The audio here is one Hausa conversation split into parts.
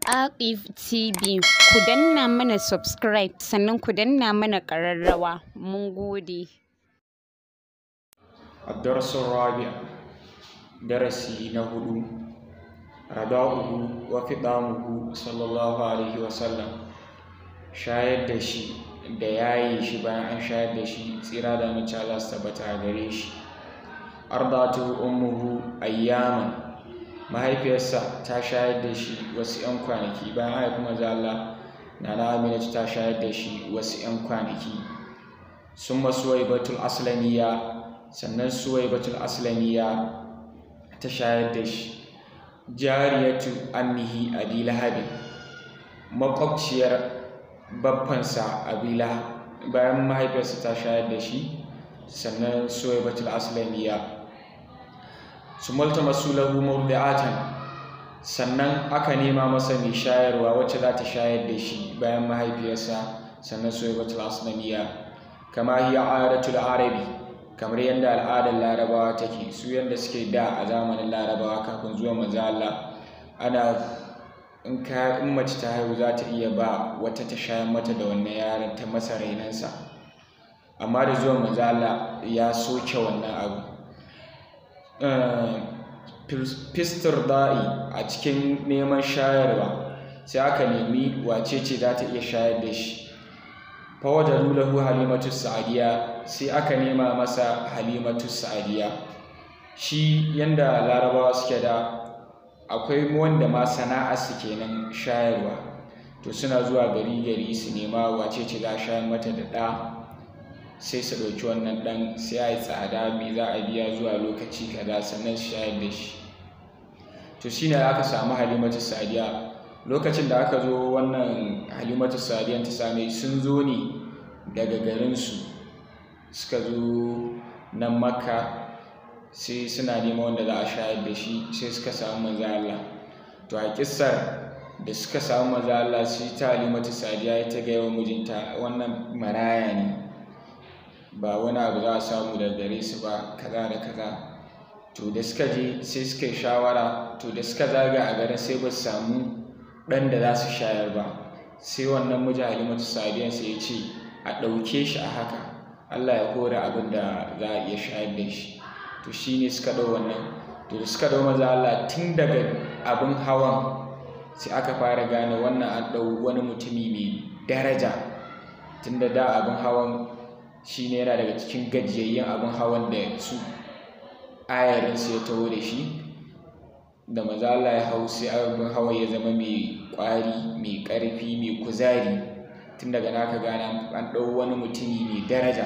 Aqif TV ku danna mana subscribe sannan ku danna mana ƙararrawa mun gode. الدرس الرابع درسي نهدو رضاؤه وفطامه صلى الله عليه وسلم shayar da shi da yayi shi bayan an shayar da shi tsira da mace Allah su tabbata a gare shi ardatu ummuhu ayyaman mahaifiyarsa ta shayar da shi wasu 'yan kwanaki bayan haifi maza Allah nana Aminatu ta shayar da shi wasu 'yan kwanaki sun masu batul aslamiya sannan suwaibatul aslamiya ta shayar da shi jariyatu ammihi abi lahabin makwabciyar babbansa abi bayan mahaifiyarsa ta shayar da shi sannan suwaibatul aslamiya su malta masu lahu murdi'atan sannan aka nema masa mai shayarwa wacce za ta shayar da shi bayan mahaifiyarsa sannan suwaibatul aslamiya kama hiya adatul arabi kamar yadda al'adar larabawa take su yadda suke da a zamanin larabawa kafin zuwa manzo Allah ana in ka in mace ta haihu za ta iya ba wata ta shayar mata da wannan yaron ta masa rainansa amma da zuwa manzo Allah ya soke wannan abu fistar da'i a cikin neman shayarwa sai aka nemi wace ce za ta iya shayar da shi fawadaru lahu halimatu sa'adiya sai aka nema masa halimatu sa'adiya shi yanda larabawa suke da akwai wanda ma sana'a su kenan shayarwa to suna zuwa gari gari su nema wace ce za a shayar mata da ɗa sai su ɗauki wannan ɗan sai a yi tsada me za a biya zuwa lokaci kaza sannan su shayar da shi to shine aka samu halimatu sa'adiya lokacin da aka zo wannan halimatu sadiyan ta same sun zo ne daga garinsu suka zo nan makka sai suna neman wanda za a shayar da shi sai suka samu maza Allah to a kissar da suka samu maza Allah sai ta halimatu sadiya ya ta gaya wa mijinta wannan maraya ne ba wani abu za a samu daga gare su ba kaza da kaza to da suka je sai suka yi shawara to da suka zaga a garin sai ba su samu ɗan da za su shayar ba sai wannan miji halimatu sadiyan sai ya ce a ɗauke shi a haka allah ya hora abin da za a iya shayar da shi to shi ne suka ɗau wannan to da suka ɗau maza allah tun daga abin hawan sai aka fara gane wannan an ɗau wani mutumi mai daraja tun da da abin hawan shi ne yana daga cikin gajiyayyen abin hawan da su ayarinsu ya taho da shi da maza Allah ya hau sai abin hawa ya zama mai ƙwari mai ƙarfi mai kuzari tun daga naka gana an ɗau wani mutumi mai daraja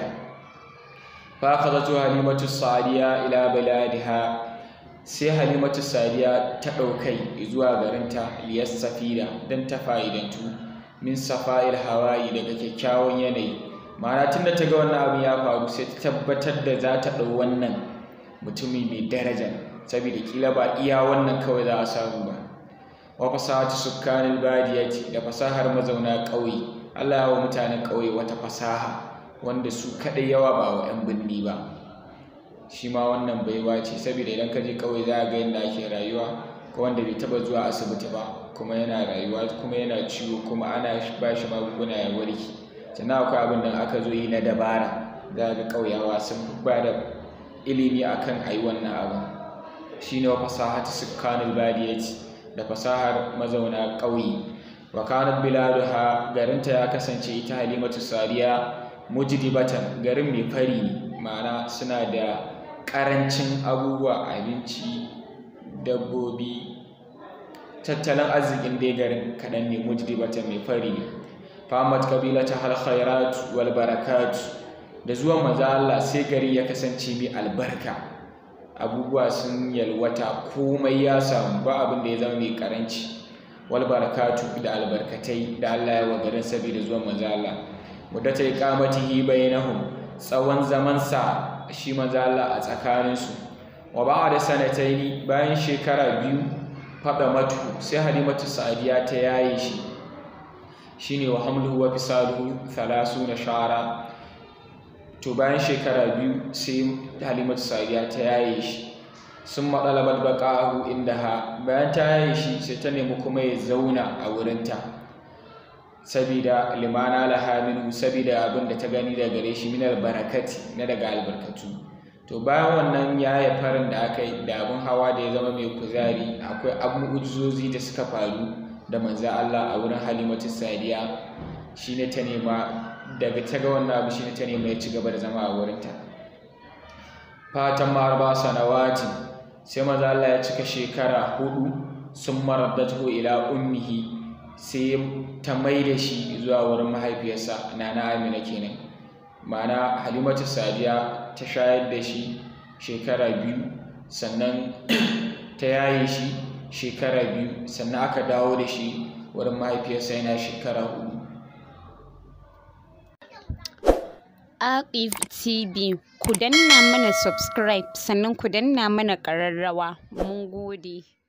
fa akhadhatu halimatu sadiya ila baladiha sai halimatu sadiya ta ɗaukai zuwa garinta liyas safira don ta fa'idantu min safa'il hawaii daga kyakkyawan yanayi ma'ana tun da ta ga wannan abin ya faru sai ta tabbatar da za ta ɗau wannan mutumi mai daraja saboda kila ba iya wannan kawai za a samu ba wa fasahatu sukkanil badiyati da fasahar mazauna ƙauye Allah ya wa mutanen ƙauye wata fasaha wanda su kaɗai yawa ba wa 'yan birni ba shi ma wannan baiwa ce saboda idan ka je ƙauye za a ga yadda ake rayuwa ko wanda bai taɓa zuwa asibiti ba kuma yana rayuwa kuma yana ciwo kuma ana ba shi magunguna ya warke sannan akwai abin da aka zo yi na dabara za ga ƙauyawa sun ba da ilimi akan a yi wannan abin shine wa fasahatu sukkanul badiyati da fasahar mazauna ƙauye wa kanat biladuha garinta ya kasance ita halimatu sariya mujdibatan garin mai fari ne ma'ana suna da ƙarancin abubuwa abinci dabbobi tattalin arzikin dai garin kaɗan ne mujdibatan mai fari ne famat kabilata hal khairat wal barakat da zuwan maza Allah sai gari ya kasance mai albarka abubuwa sun yalwata komai ya samu ba abin da ya zama mai karanci wal barakatu da albarkatai da Allah ya wagarin saboda zuwan manzo Allah muddata iqamatihi bainahum tsawon zaman sa shi manzo Allah a tsakanin su wa ba'da sanataini bayan shekara biyu fada matu sai halimatu sa'diya ta yaye shi shine wa hamluhu wa fisaluhu 30 shara to bayan shekara biyu sai halimatu sadiya ta yaye shi sun maɗalabar baƙa'ahu inda ha bayan ta yaye shi sai ta nemi kuma ya zauna a wurinta sabida limana lahaminu sabida abin da ta gani daga gare shi minar barakati na daga albarkatu to bayan wannan yaya farin da aka yi da abin hawa da ya zama mai kuzari akwai abubuwan da suka faru da manza Allah a wurin halimatu sadiya shine ta nema daga ta ga wannan abu shine ta nema ya ci gaba da zama a wurinta fatan marba sanawati sai maza Allah ya cika shekara hudu sun maraddatu ila ummihi sai ta mai da shi zuwa wurin mahaifiyarsa nana amina kenan ma'ana halimatu sadiya ta shayar da shi shekara biyu sannan ta yaye shi shekara biyu sannan aka dawo da shi wurin mahaifiyarsa yana shekara hudu Aqif TV ku danna mana subscribe sannan ku danna mana ƙararrawa mun gode